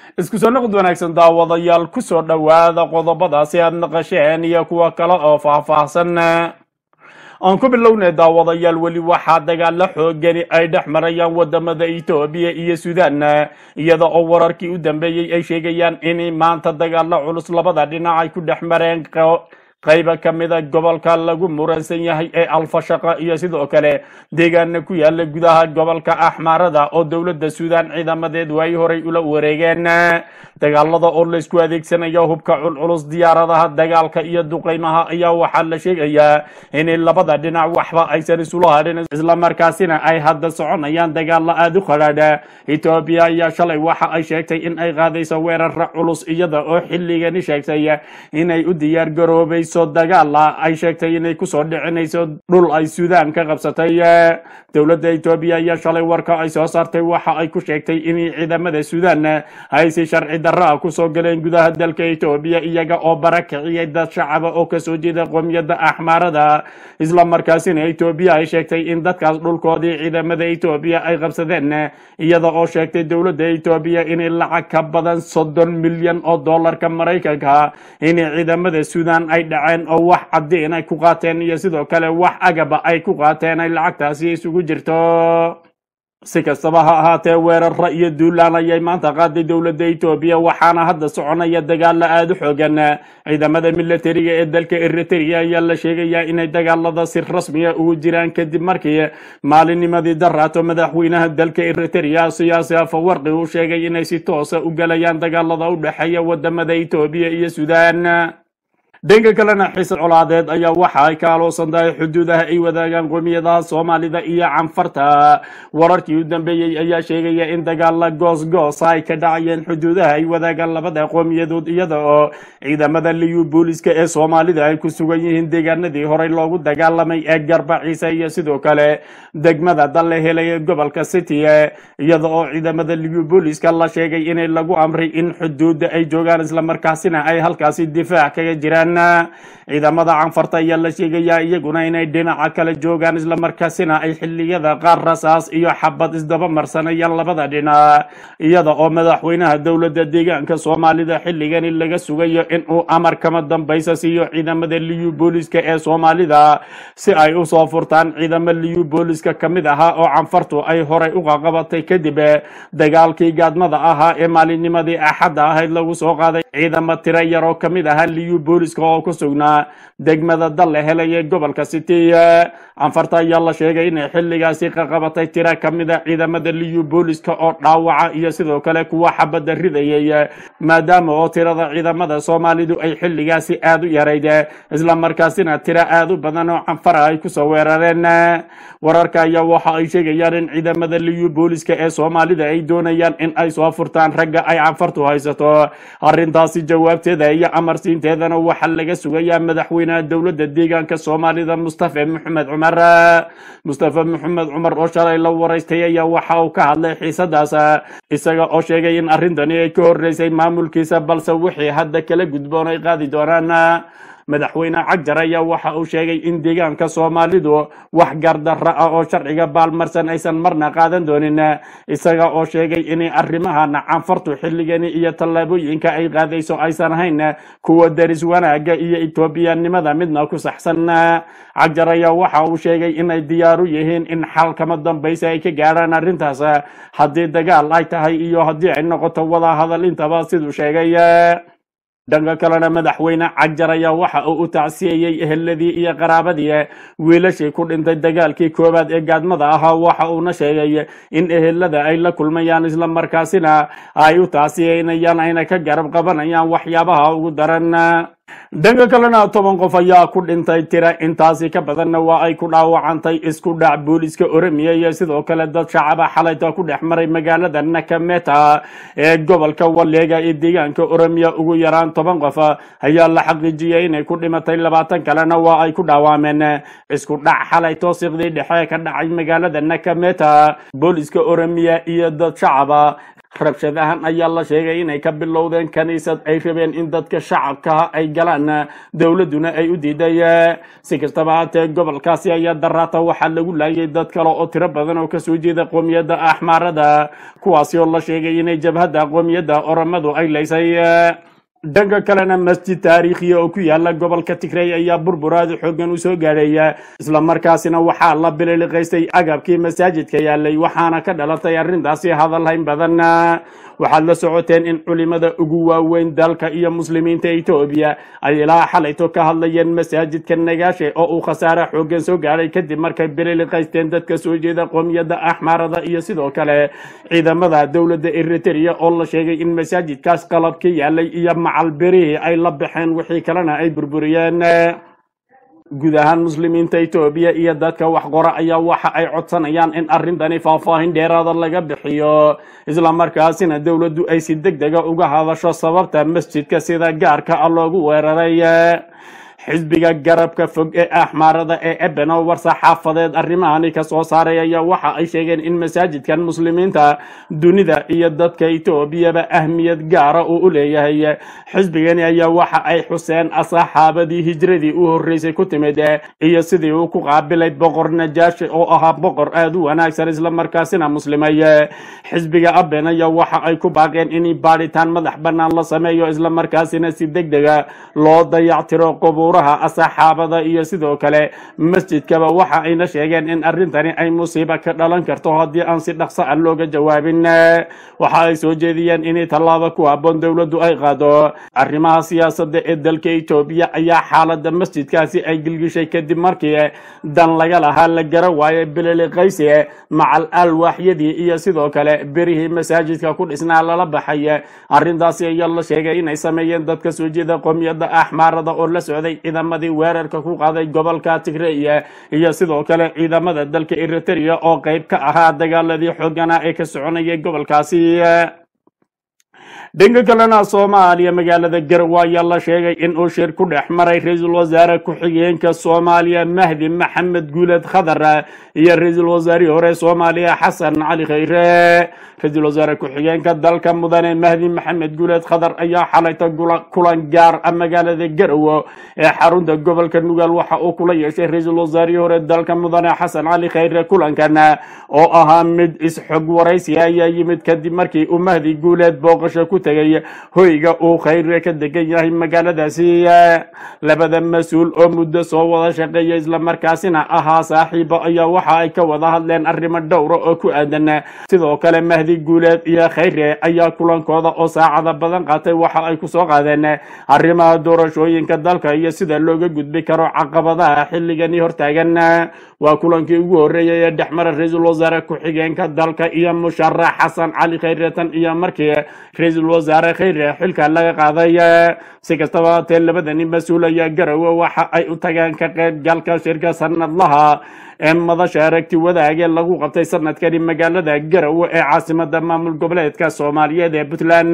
isku soo noqod wanaagsan daawadayaal ku soo dhowaada qodobadaasi aad naqasheen iyo kuwa kale oo faahfaahsan aan ku bilownay daawadayaal weli waxaa dagaalo xoogani ay dhex marayaan wadamada etoobiya iyo suudaan iyada oo wararkii u dambeeyey ay sheegayaan in maanta dagaalo culus labada dhinac ay ku dhex mareen qayba ka mida gobolka lagu muransan yahay ee alfashaqa iyo sidoo kale deegaana ku yaala gudaha gobolka axmaarada oo dowladda suudaan ciidamadeedu ay horay ula wareegeen dagaalada oo laysku adeegsanayo hubka culculus diyaaradaha dagaalka iyo duqeymaha ayaa waxaa la sheegayaa in labada dhinac waxba aysan isula hadhin islamarkaasina ay hadda soconayaan dagaalo aada u qadhaadha etoobiya ayaa shalay waxa ay sheegtay in ay qaadayso weerara culus iyada oo xilligani sheegtay inay u diyaar garoobay dagaala ay sheegtay inay kusoo dhicinayso dhul ay suudaan ka qabsatay dowladda etoobiya ayaa shalay warka ay soo saartay waxa ay ku sheegtay in ciidamada suudaan ay si sharci darra ah kusoo galeen gudaha dalka etoobiya iyaga oo barakiciyay dad shacaba oo kasoo jeeda qoomiyadda axmaarada islamarkaasina etoobiya ay sheegtay in dadkaas dhulkoodii ciidamada etoobiya ay qabsadeen iyada oo sheegtay dowladda etoobiya inay lacag ka badan soddon milyan oo dollarka maraykanka in ciidamada suudaan ay oo wax caddiin ay ku qaateen iyo sidoo kale wax agaba ay ku qaateen ay lacagtaasi isugu jirto si kastaba ha ahaatee weerara iyo duulaan ayay maanta qaaday dowladda etoobiya waxaana hadda soconaya dagaalo aada u xoogan ciidamada milatariga ee dalka eritrea ayaa la sheegayaa inay dagaalada si rasmiya ugu jiraan kadib markii maalinnimadii daraato madaxweynaha dalka eritrea siyaasi afawarqi uu sheegay inay si toosa u galayaan dagaalada u dhexeeya wadamada etoobiya iyo suudaan dhanka kalena xiise colaadeed ayaa waxa ay ka aloosan tahay xuduudaha ay wadaagaan qoomiyadaha soomaalida iyo canfarta wararkii u dambeeyey ayaa sheegaya in dagaala goosgoosa ay ka dhacayeen xuduudaha ay wadaagaan labada qoomiyadood iyada oo ciidamada liyu booliska ee soomaalida ay ku sugan yihiin deegaanadii horey loogu dagaalamay ee garba ciise iyo sidoo kale degmada dalle helay ee gobolka city iyada oo ciidamada liyu booliska la sheegay inay lagu amray in xuduudda ay joogaan islamarkaasina ay halkaasi difaac kaga jiraan ciidamada canfarta ayaa la sheegayaa iyaguna inay dhinaca kale joogaan islamarkaasina ay xiliyada qaar rasaas iyo xabad isdaba marsanayaan labada dhinac iyada oo madaxweynaha dowladda deegaanka soomaalida xilligani laga sugayo inuu amar kama dambaysa siiyo ciidamada liyu booliska ee soomaalida si ay usoo furtaan ciidamo liyu booliska ka mid ahaa oo canfartu ay horay u qaqabatay kadib dagaalkii gaadmada ahaa ee maalinnimadii axadda ahayd lagu soo qaaday ciidamo tiro yar oo kamid ahaa liyu booliska oo ku sugnaa degmada dalle helay ee gobolka city canfarta ayaa la sheegay inay xilligaasi qaqabatay tira kamida ciidamada liyu booliska oo dhaawaca iyo sidoo kale kuwa xabadda ridayay maadaama oo tirada ciidamada soomaalidu ay xilligaasi aada u yarayd islamarkaasina tiro aada u badan oo canfara ay kusoo weerareen wararka ayaa waxa ay sheegayaan in ciidamada liyu booliska ee soomaalida ay doonayaan in ay soo furtaan ragga ay canfartu haysato arrintaasi jawaabteeda iyo amarsiinteedana waxaa laga sugayaa madaxweynaha dowladda deegaanka soomaalida mustafa maxamed cumar mustafa maxamed cumar oo shalay la waraystay ayaa waxa uu ka hadlay xiisadaas isaga oo sheegay in arrintani ay ka horeysay maamulkiisa balse wixii hadda kala gudboon ay qaadi doonaan madaxweyne cagjar ayaa waxa uu sheegay in deegaanka soomaalidu wax gardarra ah oo sharciga baalmarsan aysan marna qaadan doonin isaga oo sheegay inay arrimahana canfartu xilligani iyo tallaabooyinka ay qaadayso aysan ahayn kuwa daris wanaaga iyo etoobiyanimada midna ku saxsan cagjar ayaa waxa uu sheegay inay diyaaru yihiin in xal kama dambaysa ay ka gaadhaan arrintaas haddii dagaal ay tahay iyo haddii ay noqoto wada hadal intaba siduu sheegay dhanka kalena madaxweyne cagjar ayaa waxa uu u tacsiyeeyey eheladii iyo qaraabadii wiilashii ku dhintay dagaalkii koowaad ee gaadmada ahaa waxa uuna sheegay in ehelada ay la kulmayaan islamarkaasina ay u tacsiyeynayaan ayna ka garab qabanayaan waxyaabaha ugu daran dhanka kalena toban qof ayaa ku dhintay tira intaasi ka badanna waa ay ku dhaawacantay isku dhac booliska oromia iyo sidoo kale dad shacaba xalayta ku dhex maray magaalada nakameta ee gobolka waleega ee deegaanka oromia ugu yaraan toban qof ayaa la xaqiijiyay inay ku dhimatay labaatan kalena waa ay ku dhaawameen isku dhac xalay toosiqdii dhexe ka dhacay magaalada nakameta booliska oromia iyo dad shacaba rabshadahan ayaa la sheegay inay ka bilowdeen kaniisad ay rabeen in dadka shacabka ay galaan dowladduna ay u diiday si kastaba haatee gobolkaasi ayaa daraata waxaa lagu laayay dad kale oo tiro badan oo kasoo jeeda qoomiyadda axmaarada kuwaasi oo la sheegay inay jabhadda qoomiyadda oramadu ay laysay dhanka kalena masjid taariikhiya oo ku yaala gobolka tigray ayaa burburaada xoogan usoo gaadhaya islamarkaasina waxaa la bililiqaystay agabkii masaajidka yaalay waxaana ka dhalatay arrintaasi hadalhayn badan waxaad la socoteen in culimada ugu waaweyn dalka iyo muslimiinta etoobiya ay ilaa xalayto ka hadlayeen masaajidka nagaashe oo uu khasaare xoogan soo gaadhay kadib markay bililiqaysteen dadka soo jeeda qoomiyadda axmaarada iyo sidoo kale ciidamada dowladda eritrea oo la sheegay in masaajidkaas qalabka yaalay iyo macalberihii ay la baxeen wixii kalena ay burburiyeen guud ahaan muslimiinta etoobiya iyo dadka wax qora ayaa waxa ay codsanayaan in arrintani faahfaahin dheeraada laga bixiyo islamarkaasina dowladdu ay si deg dega uga hadasho sababta masjidka sida gaarka ah loogu weeraray xisbiga garabka fog ee axmaarada ee ebeno war-saxaafadeed arrimahani ka soo saaray ayaa waxa ay sheegeen in masaajidkan muslimiinta dunida iyo dadka etoobiyaba ahmiyad gaara uu u leeyahay xisbigani ayaa waxa ay xuseen saxaabadii hijradii u horreysay ku timid iyo sidii uu ku qaabilay boqor najaashi oo ahaa boqor aad u wanaagsan islamarkaasina muslimay xisbiga aben ayaa waxa ay ku baaqeen in baadhitaan madax bannaan la sameeyo islamarkaasina si deg dega loo dayactiro qubuuraha saxaabada iyo sidoo kale masjidkaba waxa ayna sheegeen in arrintani ay musiiba ka dhalan karto haddii aan si dhaqso ah looga jawaabin waxa ay soo jeediyeen in tallaabo ku habboon dowladdu ay qaado arrimaha siyaasadda ee dalka etoobiya ayaa xaaladda masjidkaasi ay gilgishay kadib markii dan laga lahaa la gara waayay bililiqaysi macal alwaaxyadii iyo sidoo kale berihii masaajidka ku dhisnaa lala baxay arrintaasi ayaa la sheegay inay sameeyeen dadka soo jeeda qoomiyadda axmaarada oo la socday ciidamadii weerarka ku qaaday gobolka tigreya iyo sidoo kale ciidamada dalka eritrea oo qayb ka ahaa dagaaladii xoogana ee ka soconayay gobolkaasi dhanka kalena soomaaliya magaalada garowe ayaa la sheegay in uu shir ku dhex maray ra-iisul wasaare ku-xigeenka soomaaliya mahdi maxamed guuled khadar iyo ra-iisul wasaarihii hore soomaaliya xasan cali khayre ra-iisul wasaare ku-xigeenka dalka mudane mahdi maxamed guuled khadar ayaa xalayta kulan gaar ah magaalada garowe ee xarunta gobolka nugaal waxa uu kula yeeshay ra-iisul wasaarihii hore dalka mudane xasan cali khayre kulankan oo ahaa mid is-xog waraysi ayaa yimid kadib markii uu mahdi guuleed booqasho ku tegay hoyga uu khayre ka degan yahay magaaladaasi labada mas-uul oo muddo soo wada shaqeeya islamarkaasina ahaa saaxiibo ayaa waxa ay ka wada hadleen arrimo dhowra oo ku aadan sidoo kale mahdi guuleed iyo khayre ayaa kulankooda oo saacada badan qaatay waxa ay kusoo qaadeen arrimaha doorashooyinka dalka iyo sida looga gudbi karo caqabadaha xilligani hortaagan waa kulankii ugu horreeyay ee dhexmara ra-iisul wasaare ku-xigeenka dalka iyo musharax xasan cali khayre tan iyo markii ra-iisul wasaare khayre xilka laga qaaday si kastaba haatee labadani mas-uul ayaa garowe waxa ay u tageen ka qaybgalka shirka sanadlaha ee madasha aragti wadaagee lagu qabtay sanadkani magaalada garowe ee caasimada maamul goboleedka soomaaliyeed ee puntland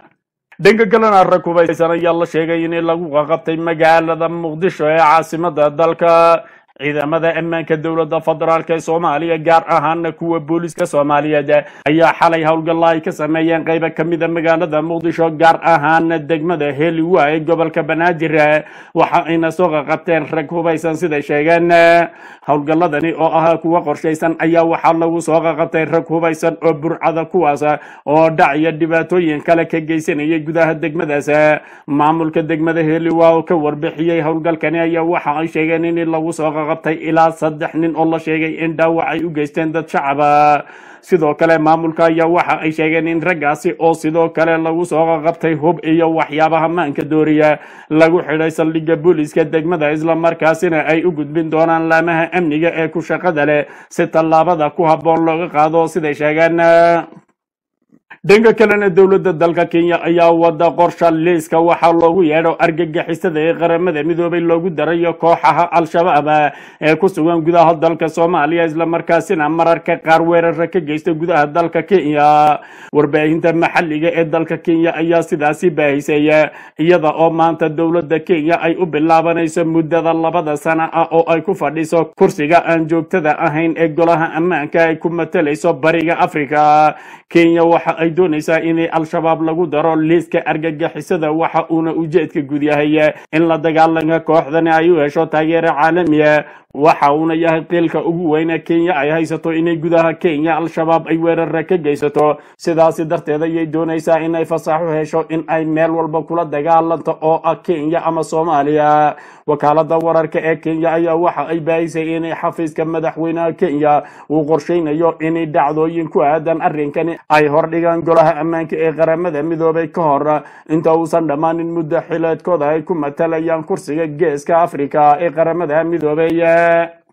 dhanka kalena rag hubaysan ayaa la sheegay in lagu qabtay magaalada muqdisho ee caasimada dalka ciidamada ammaanka dowladda federaalk ee soomaaliya gaar ahaana kuwa booliska soomaaliyeed ayaa xalay howlgalla ay ka sameeyeen qayba ka mida magaalada muqdisho gaar ahaana degmada heliwa ee gobolka banaadir waxa ayna soo qaqabteen rag hubaysan siday sheegeen howlgalladani oo ahaa kuwa qorshaysan ayaa waxaa lagu soo qaqabtay rag hubaysan oo burcada kuwaas oo dhac iyo dhibaatooyin kale ka geysanayay gudaha degmadaas maamulka degmada heliwa oo ka warbixiyey howlgalkani ayaa waxa ay sheegeen in lagu soo qabtay ilaa saddex nin oo la sheegay in dhaawac ay u geysteen dad shacaba sidoo kale maamulka ayaa waxa ay sheegeen in raggaasi oo sidoo kale lagu soo qabtay hub iyo waxyaabaha maanka dooriya lagu xidhay saldhigga booliiska degmada islamarkaasina ay u gudbin doonaan laamaha amniga ee ku shaqada leh si tallaabada ku habboon looga qaado siday sheegeen dhanka kalena dowladda dalka kenya ayaa wada qorsha liiska waxaa loogu yeedho argagixisada ee qaramada midoobay loogu darayo kooxaha al-shabaab ee ku sugan gudaha dalka soomaaliya islamarkaasina mararka qaar weerara ka geysta gudaha dalka kenya warbaahinta maxalliga ee dalka kenya ayaa sidaasi baahisay iyada oo maanta dowladda kenya ay u bilaabanayso muddada labada sana ah oo ay ku fadhiso kursiga aan joogtada ahayn ee golaha ammaanka ay ku matalayso bariga afrika kenya waxa ay doonaysaa in al-shabaab lagu daro liiska argagixisada waxa uuna ujeedka gud yahay in la dagaalanka kooxdani ay u hesho taageero caalamiya waxa uuna yahay qiilka ugu weyne kenya ay haysato inay gudaha kenya al-shabaab ay weerara ka geysato sidaasi darteed ayay doonaysaa inay fasaxo hesho in ay meel walba kula dagaalanto oo ah kenya ama soomaaliya wakaalada wararka ee kenya ayaa waxa ay baahisay in xafiiska madaxweynaha kenya uu qorsheynayo in dhacdooyin ku aadan arrinkani ay hordhigaan golaha ammaanka ee qaramada midoobay ka hor inta uusan dhammaanin muddo xileedkooda ay ku matalayaan kursiga geeska afrika ee qaramada midoobay